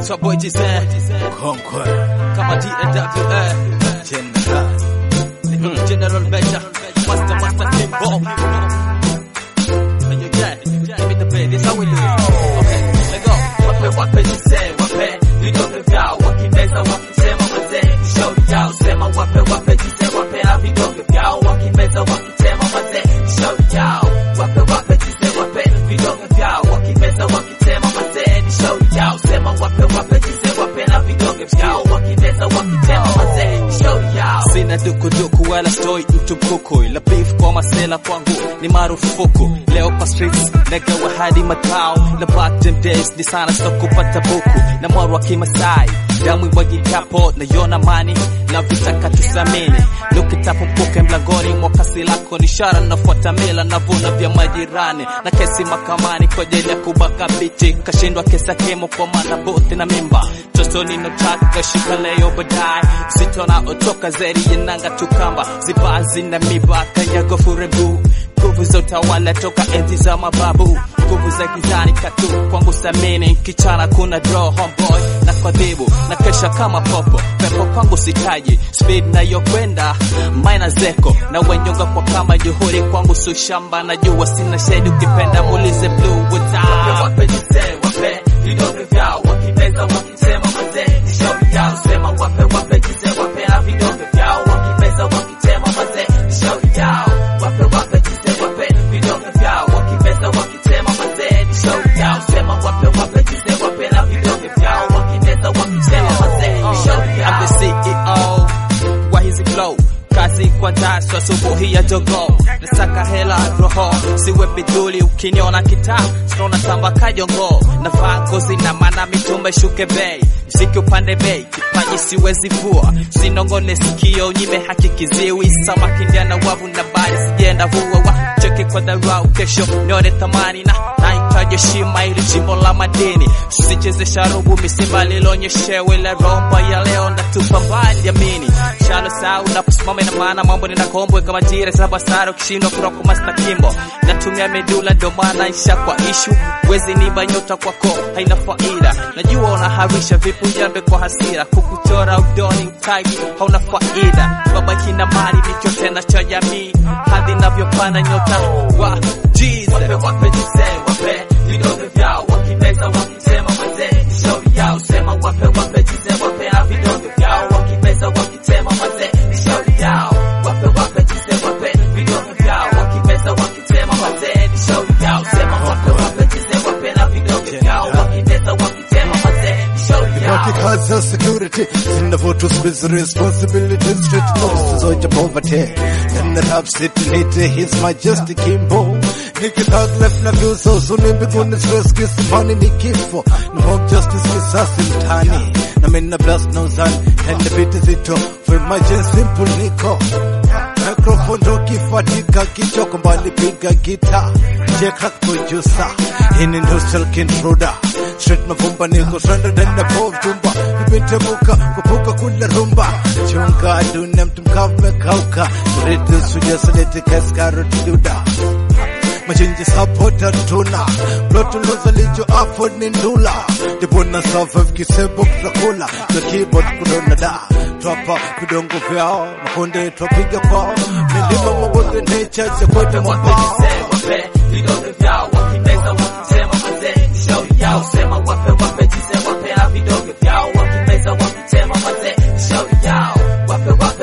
Top boy Jizen Mkongwe kama DNWA General General Beja Master Master Kimbo And you get Give me the bed, this how we do it Okay, let's go Wape wape Jizen Wape vidonge vyao Wakimeza wakisema mazee Shauri yao Sema wape wape Jizen Wape na vidonge vyao Wakimeza wakisema mazee Shauri yao Wape wape Jizen Wape vidonge vyao Wakimeza wakisema mazee Ni shauri yao Sema wape wape Jizen Wape na vidonge vyao Wakimeza wakisema mazee Ni shauri yao Sina dukuduku wala stoi mtu mkuku ila beef kwa masela kwangu ni marufuku leo kwa streets nagawa hadi matao na back them days ni sana sitokupata buku na mwaro wa kimasai damu imwagikapo naiona mani na vitaka tusamini nukitapo mpuke mlangoni mwa kasi lako ni ishara nafuata mila navuna vya majirani na kesi makamani kwa ajili ya kubaka biti kashindwa kesa kemo kwa maana bote na mimba totoni nataka shika leo baadaye sitona otoka zeri yenanga tukamba zibazi na miba kanyago furebu nguvu za utawala toka enzi za mababu nguvu za gizani katu kwangu samini kichana kuna draw homeboy na kwadhibu na kesha kama popo pepo kwangu sitaji speed nayokwenda maina zeko na wenyonga kwa kama juhuri kwangu sushamba na jua sina shedi ukipenda mulize blue without wape jise wape vidonge vyao wakimeza wakisema mazee ni shauri yao sema wape wape jise wape na vidonge vyao wakimeza wakisema mazee ni shauri yao wape wape jise wape vidonge vyao wakimeza wakisema mazee ni shauri yao sema wape wape jise wape na vidonge vyao wakimeza wakisema mazee ni shauri yao I'm the CEO wa hizi flow kazi kwa jasho asubuhi ya jogo nasaka hela roho siwe biduli ukiniona kitaa sinaona tamba kajongo navaa ngozi na mana mitumba shuke bei mziki upande bei kipaji siwezi vua sinongone sikio nyime hakikiziwi samaki ndiana wavu na bari sijenda vua wa cheke kwa dharau kesho nione thamani na nahitaji heshima ili jimbo la madini sicheze sharubu misimba lilonyeshewe la romba ya leo natupa mbali amini shalo sau naposimama ina maana mambo ninakombwe kama jira saba sara ukishindwa kuroko masta kimbo natumia medula ndo maana isha kwa ishu wezi niba nyota kwako haina faida najua unaharisha vipu jambe kwa hasira kukuchora udoni mtaji hauna faida baba kina mali nicho tena cha jamii hadi navyopanda nyota wa Jesus wape wape jise wape vidonge vyao wakimeza wakisema mazee shauri yao sema wape wape jise wape na vidonge vyao wakimeza wakisema mazee shauri yao wape wape jise wape vidonge vyao wakimeza wakisema mazee shauri yao sema wape wape jise wape na vidonge vyao wakimeza wakisema mazee shauri yao Because of security zinavotu squeeze responsibilities straight costs zoja poverty Then the rap city need his majesty Kimbo Nikitag left na view so soon mbinguni stress kisimani ni kifo No hope justice kisasi mtani Na mina blast na uzani And the beat zito for emergency simple niko Microphone ndo kifatika kichoko mbali piga gita Jeka producer Hini ndo silk intruder Straight mavumba niko stranded in the pove tumba Nimetemuka kupuka kula rumba Chunga dunia mtu mkavu mekauka Redu suja salete kaskarot duda Machinji sapota tuna Plotu loza lijo afford ni ndula Dibona survive kisebo kutakula The keyboard kudona da Twapa vidongo vyao Makonde twapiga kwao Milima mabonde nature Sekwete mabao wape vidonge vyao wakimeza wakisema mazee ni shauri yao sema wape wape jise wape na vidonge vyao wakimeza wakisema mazee ni shauri yao wape wape